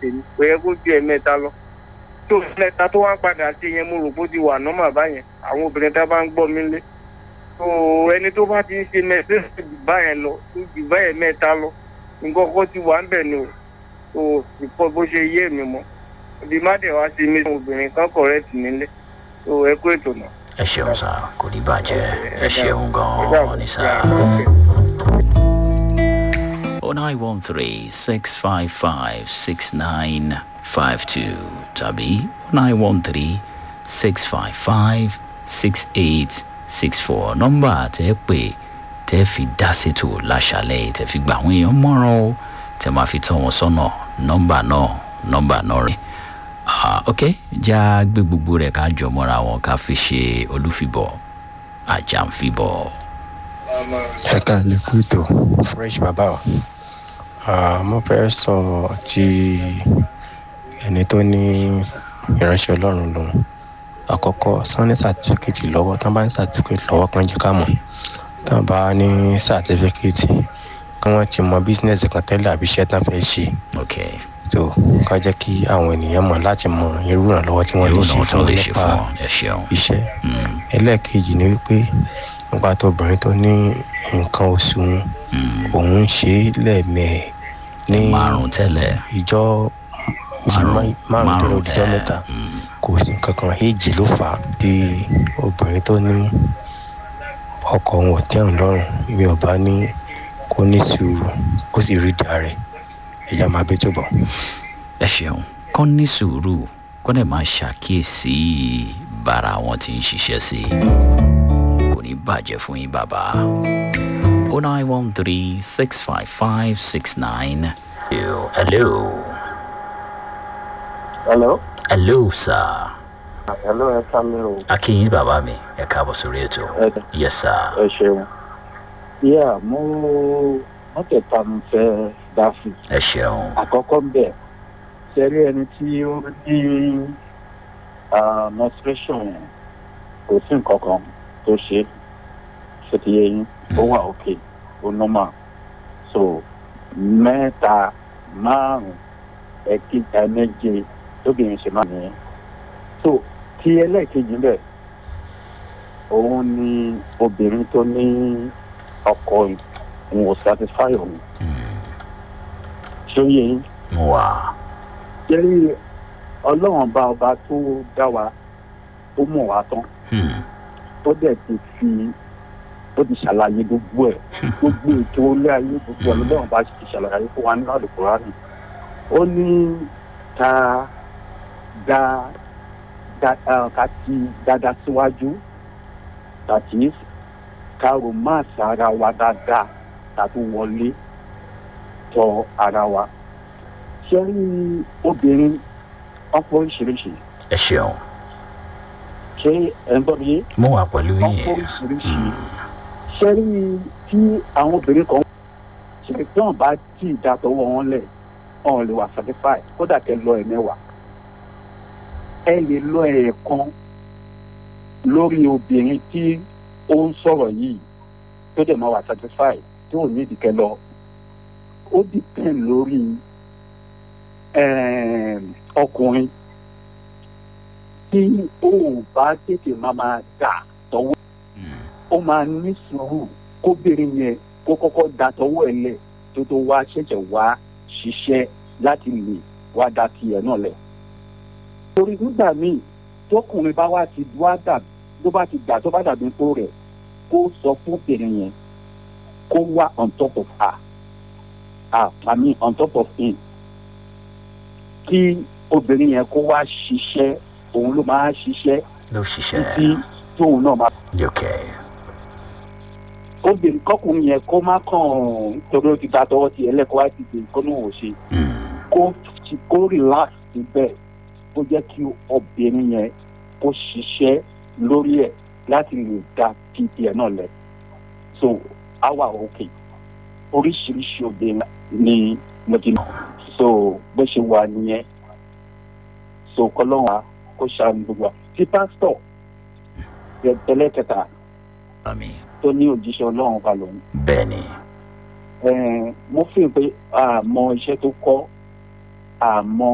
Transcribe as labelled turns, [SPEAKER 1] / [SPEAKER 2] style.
[SPEAKER 1] tèmi kò yẹ kó ju ẹ̀mẹ́ta lọ tó mẹ́ta tó wá ń padà ṣe yẹn mo rò bó ti wà nọ́mà báyẹn àwọn obìnrin tá a bá ń gbọ́ mi lé tó ẹni tó bá ti ń ṣe mẹ́ta tó jù báyẹn lọ tó jù báyẹn mẹ́ta lọ nǹkan kan ti wà ń bẹ̀ ni o tó ìkọ́ bó ṣe yé mi mọ́ ibi má dẹ̀ wá sí mi obìnrin kan kọ̀rẹ́tì nílé tó ẹ kó ètò náà.
[SPEAKER 2] ẹ ṣeun sá kò ní bàjẹ́ ẹ ṣeun gan-an ní sá. oh nine one three six five five six nine five two tàbí oh nine one three six five five six eight six four nọ́mbà tẹ́ pè tẹ́ fi dá ṣètò láṣálẹ̀ tẹ́ fi gbà àwọn èèyàn mọ́ràn o tẹ́ máa fi tọ́ wọn sọ́nà nọ́mbà náà nọ́mbà náà rẹ̀ ah ok já gbé gbogbo rẹ̀ ká jọ mọ́ra wọn ká fi ṣe olúfibọ̀ àjàǹfibọ̀.
[SPEAKER 3] ẹ ká lè kú ètò fresh bàbá wa Ah, mo fẹ́ sọ ti ẹni tó ní ìránṣẹ́ ọlọ́run lòun àkọ́kọ́ sanni sàtífíkẹ́tì lọ́wọ́ tán bá ní sàtífíkẹ́tì lọ́wọ́ kan jẹ́ ká mọ̀ tán bá ní sàtífíkẹ́tì kí wọ́n ti mọ bísínẹ́sì kan tẹ́lẹ̀ àbí iṣẹ́ tán fẹ́ ṣe
[SPEAKER 2] ok
[SPEAKER 3] tó ká jẹ́ kí àwọn ènìyàn mọ̀ láti mọ irú ìrànlọ́wọ́ tí wọ́n lè
[SPEAKER 2] irú
[SPEAKER 3] ṣe
[SPEAKER 2] náà
[SPEAKER 3] fún
[SPEAKER 2] tó
[SPEAKER 3] wọn
[SPEAKER 2] lè ṣe
[SPEAKER 3] nípa
[SPEAKER 2] fún ọ ẹ ṣeun.
[SPEAKER 3] iṣẹ́
[SPEAKER 2] Mm,
[SPEAKER 3] ẹlẹ́ẹ̀kejì ni wípé nípa tó obìnrin tó ní nǹkan oṣù wọn
[SPEAKER 2] mm.
[SPEAKER 3] òun ń ṣe é lẹ́ẹ̀mẹ́ẹ̀ ní
[SPEAKER 2] márùn tẹ́lẹ̀
[SPEAKER 3] ìjọ
[SPEAKER 2] márùn
[SPEAKER 3] márùn tó lọ dijọ́
[SPEAKER 2] ẹ,
[SPEAKER 3] mẹ́ta
[SPEAKER 2] mm,
[SPEAKER 3] kò sí kankan èjì ló fà á bí obìnrin tó ní ọkọ òun ò tẹ́hùn lọ́rùn mi ò bá ní kó ní sùúrù kó sì rí ìdá rẹ̀ ẹ̀yà máa bí tó bọ̀.
[SPEAKER 2] ẹ ṣeun kọ́ ní sùúrù kọ́ dẹ̀ máa ṣàkíyèsí bára wọn ti ń ṣiṣẹ́ sí i kò ní bàjẹ́ fún yín bàbá. o nine one three six five five six nine two hello
[SPEAKER 1] hello
[SPEAKER 2] hello sir
[SPEAKER 1] hello ẹ ká mi o
[SPEAKER 2] akínyìn bàbá mi ẹ káàbọ̀ sórí ètò
[SPEAKER 1] ẹ
[SPEAKER 2] yes sir
[SPEAKER 1] ẹ ṣeun. yíyá mo mọ́tẹ̀ẹ̀ta mi fẹ́ dá sí i.
[SPEAKER 2] ẹ ṣeun
[SPEAKER 1] àkọ́kọ́ ń bẹ̀ ṣẹ́rí ẹni tí ó ní ah, menstruation yẹn kò sí nǹkan kan tó ṣe ṣe ti yẹ yín ó wà òkè ó normal so mẹ́ta márùn-ún ẹ̀kíta méje tóbìnrin ṣe máa nìyẹn so tí ẹlẹ́ẹ̀kejì bẹ̀ òun ni obìnrin tó ní ọkọ òun ò satisfy òun ṣé ó yẹ yín
[SPEAKER 2] mo wà
[SPEAKER 1] jẹ́rí ọlọ́run bá ọba tó dá wa ó mọ̀ wá tán
[SPEAKER 2] Hmm,
[SPEAKER 1] ó dẹ̀ ti fi ó ti ṣàlàyé gbogbo ẹ̀ gbogbo ètò ilé ayé gbogbo ẹ̀ lọ́lọ́run bá ti ṣàlàyé fún wa nínú àlùkùránì ó ní ká dá dá ah, ká ti dáadáa síwájú tàbí ká romance ara wa dáadáa tàbí wọlé tọ ara wa ṣé rí obìnrin ọ̀pọ̀ oríṣiríṣi
[SPEAKER 2] ẹ ṣeun
[SPEAKER 1] ṣé ẹ̀ ń gbọ́ mi yé
[SPEAKER 2] mo wà pẹ̀lú
[SPEAKER 1] ọ̀pọ̀
[SPEAKER 2] yín
[SPEAKER 1] oríṣiríṣi ṣé rí tí àwọn obìnrin kan ṣe tí wọn bá tí ì da tọwọ́ wọn lẹ̀ wọn lè wà satisfy kódà kẹ lọ ẹ̀ mẹ́wàá ẹ lè lọ ẹ̀ẹ̀kan lórí obìnrin tí ó ń sọ̀rọ̀ yìí tó dẹ̀ máa wà satisfy tí ò ní ìdíkẹ́ lọ ó depend lórí ẹm, ọkùnrin tí ó bá tètè máa máa dà tọwọ́
[SPEAKER 2] Hmm,
[SPEAKER 1] ó máa ní sùúrù kóbìnrin yẹn kó kọ́kọ́ da tọwọ́ ẹ̀ lẹ̀ tó tó wá ṣẹ̀ṣẹ̀ wá ṣiṣẹ́ láti lè wá da tiẹ̀ náà lẹ̀. torí nígbà míì tọkùnrin bá wá ti wá dà tó bá ti dà tó bá dàbí tó rẹ̀ kó sọ fún obìnrin yẹn kó wá on top of her ah I mean on top of him kí obìnrin yẹn kó wá ṣiṣẹ́ òun ló máa ṣiṣẹ́
[SPEAKER 2] ló ṣiṣẹ́
[SPEAKER 1] títí tóun náà máa
[SPEAKER 2] ok
[SPEAKER 1] obìnrin kọkùnrin yẹn kó má kàn torí ó ti ta tọwọ́ ti ẹlẹ́kọ̀ọ́ wá ti dè kó ní òun ṣe
[SPEAKER 2] Hmm,
[SPEAKER 1] kó ti- kó relax síbẹ̀ kó jẹ́ kí obìnrin yẹn kó ṣiṣẹ́ lórí ẹ̀ láti lè da títí ẹ̀ náà lẹ̀ so àwa òkè oríṣiríṣi obìnrin ni mo ti mọ̀ so bó ṣe wà nìyẹn so kọ́lọ́wọ́n á kó ṣàánú gbogbo wa tí pásítọ̀ tẹ́lẹ̀kẹta
[SPEAKER 2] àmì
[SPEAKER 1] tó ní òjíṣẹ́ ọlọ́run ba lòun
[SPEAKER 2] bẹ́ẹ̀ ni
[SPEAKER 1] Ẹ̀ẹ́n, mo fi pé àmọ́ iṣẹ́ tó kọ́ àmọ́